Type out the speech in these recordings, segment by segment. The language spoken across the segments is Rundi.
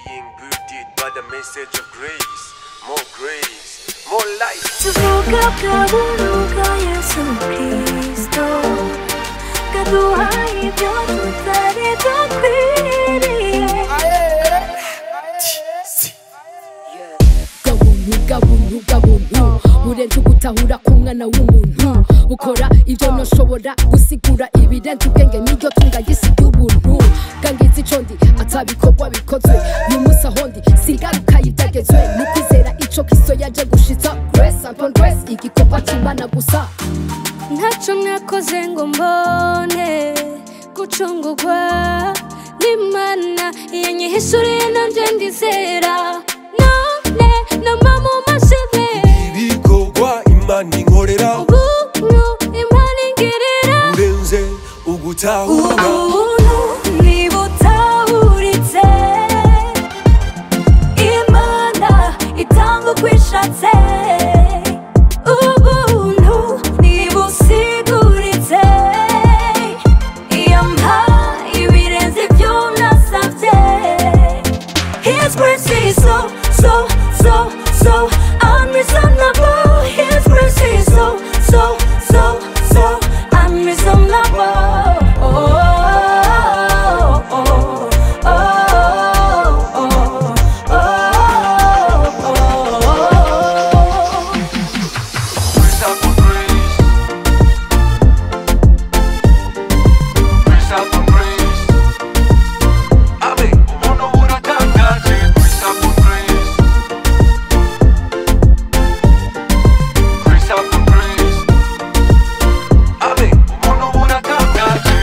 being builded by the message of grace. More grace, more light. tuvuga bwa buruga yesu kristo kaduha ibyo tutari dukwiriye gabuntu gabuntu gabuntu burenze ugutahura k'umwana w'umuntu bukora ibyo ntoshobora gusigura ibirenze ubwenge n'iryo tunga gisi ry'ubuntu gangiza ico ndi atabikorwa bikozwe uyu munsi aho ndi singaruka y'ibyagezwe ni kwizera ico kristo yaje gushitsa grace upon grace igikorwa c'imana gusa ntacyo nakoze ngo mbone gucungurwa n'imana yanyihishuriye nanjye ndizera none nama mu mashini ibikorwa imana inkorera ubuntu imana ingirira urenze ugutahura ubuntu ntibutahuritse imana itanga uko ishatse ubuntu ntibusiguritse iyo mpa ibirenze ibyo nasabye His grace is so, so, so, so unreasonable. His grace is so, so, so, so unreasonable. Oh, oh, oh, oh, oh, oh, oh. Grace upon grace. Grace upon grace. Amen. Umuntu uratangaje. Grace upon grace. Grace upon grace. Amen. Umuntu uratangaje.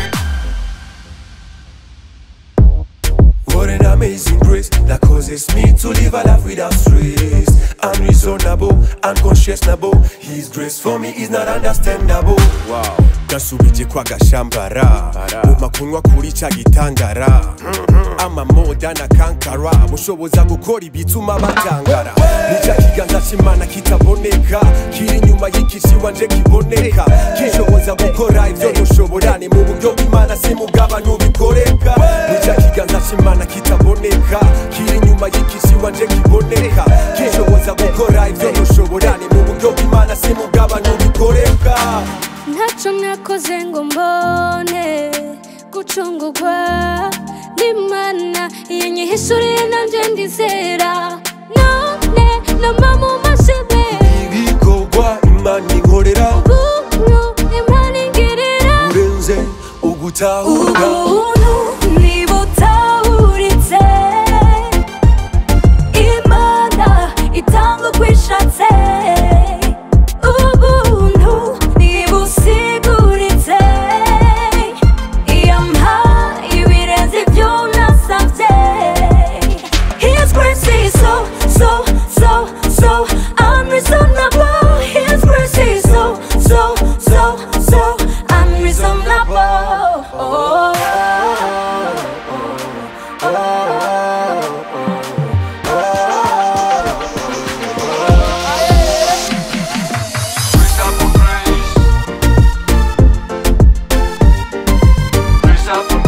What an amazing grace that causes me to live a life without stress. Unreasonable, unconscionable. His grace for me is not understandable. Wow. gasubije kwa gashambara guma kunywa kuri ca gitangara amamoda na kankara bushoboza gukora ibituma batangara nica kiganza c'imana kitaboneka kiri inyuma y'ikici wanje kiboneka kishoboza gukora ivyo ntushobora ni mu buryo bw'imana si mugaba ntubikoreka nica kiganza c'imana kitaboneka kiri inyuma y'ikici wanje kiboneka kishoboza gukora ivyo ntushobora ni mu buryo bw'imana si mugaba ntubikoreka ntacyo nakoze ngo mbone gucungurwa n'imana yanyihishuriye nanjye ndizera none nama mu mashini ibikorwa imana inkorera ubuntu imana ingirira urenze ugutahura ubuntu ntibutahuritse imana itanga uko ishatse ubuntu ntibusiguritse iyo mpa ibirenze ibyo nasabye His grace is so, so, so, so unreasonable. His grace is so, so, so, so unreasonable. Oh, oh, oh, Grace upon grace. Grace upon